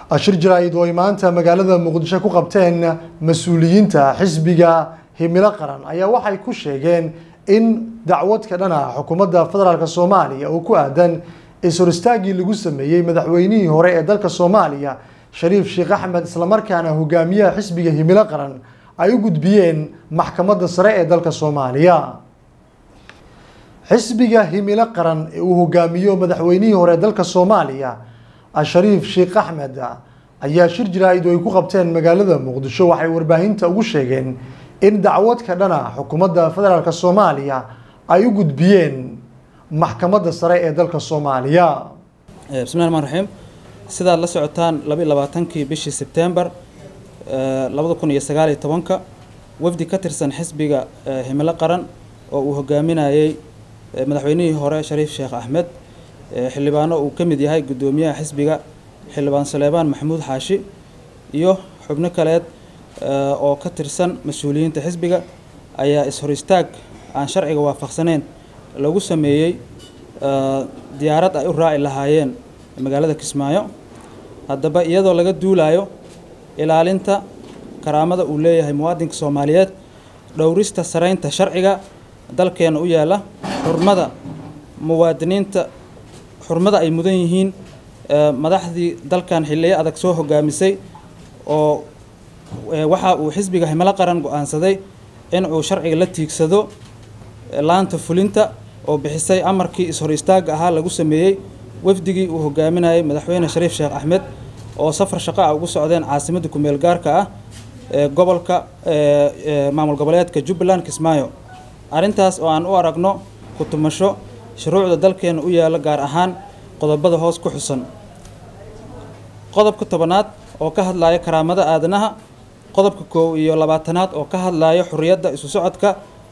shir jaraa'id oo ay maanta magaalada muqdisho ku qabteen mas-uuliyiinta xisbiga himilo qaran ayaa waxay ku sheegeen in dacwad ka dhan ah xukuumadda federaalk soomaaliya oo ku aadan is-hor istaagii lagu sameeyey madaxweynihii hore ee dalka soomaaliya shariif sheekh axmed islamarkaana hogaamiyaha xisbiga himilo qaran ay u gudbiyeen maxkamadda sare ee dalka soomaaliya xisbiga himilo qaran ee uu hogaamiyo madaxweynihii hore ee dalka soomaaliya shariif sheekh axmed ayaa shir jaraa'id oo ay ku qabteen magaalada muqdisho waxay warbaahinta ugu sheegeen in dacwad ka dhana xukuumadda federaalk soomaaliya ay u gudbiyeen maxkamadda sare ee dalka soomaaliya bismillahi raxmaan raxiim sidaad la socotaan laba iyo labaatankii bishii sebtembar labada kun iyo sagaal iyo tobanka wafdi ka tirsan xisbiga himilo qaran oo uu hogaaminayey madaxweynihii hore shariif sheekh axmed xildhibaano uu ka mid yahay guddoomiyaha xisbiga xildhibaan saleebaan maxamuud xaashi iyo xubno kaleed oo ka tirsan mas-uuliyiinta xisbiga ayaa is-hor istaag aan sharciga waafaqsaneyn lagu sameeyey diyaarad ay u raaci lahaayeen magaalada kismaayo haddaba iyadoo laga duulayo ilaalinta karaamada uu leeyahay muwaadinka soomaaliyeed dhowrista saraynta sharciga dalkeena u yaalla xurmada muwaadiniinta xurmada ay mudan yihiin madaxdii dalkan xilliyo adag soo hogaamisay oo waxa uu xisbiga himilo qaran go-aansaday in uu sharciga la tiigsado laanta fulinta oo bixisay amarkii is-hor istaagga ahaa lagu sameeyey wafdigii uu hogaaminayay madaxweyne shariif sheekh axmed oo safar shaqo ah ugu socdeen caasimadda kumeel gaarka ah ee gobolka maamul goboleedka jubbaland kismaayo arrintaas oo aan u aragno ku-tumasho shuruucda dalkeena u yaalla gaar ahaan qodobada hoos ku xusan qodobka tobanaad oo ka hadlaya karaamada aadanaha qodobka koow iyo labaatanaad oo ka hadlaya xuriyadda isu socodka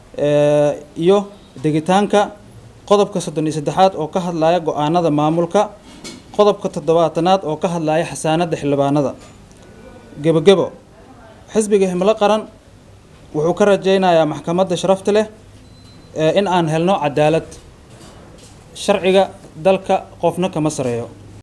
iyo degitaanka qodobka soddon iyo saddexaad oo ka hadlaya go-aanada maamulka qodobka toddobaatanaad oo ka hadlaya xasaanadda xildhibaanada gebogebo xisbiga himilo qaran wuxuu ka rajaynayaa maxkamadda sharafta leh in aan helno cadaalad sharciga dalka qofna kama sareeyo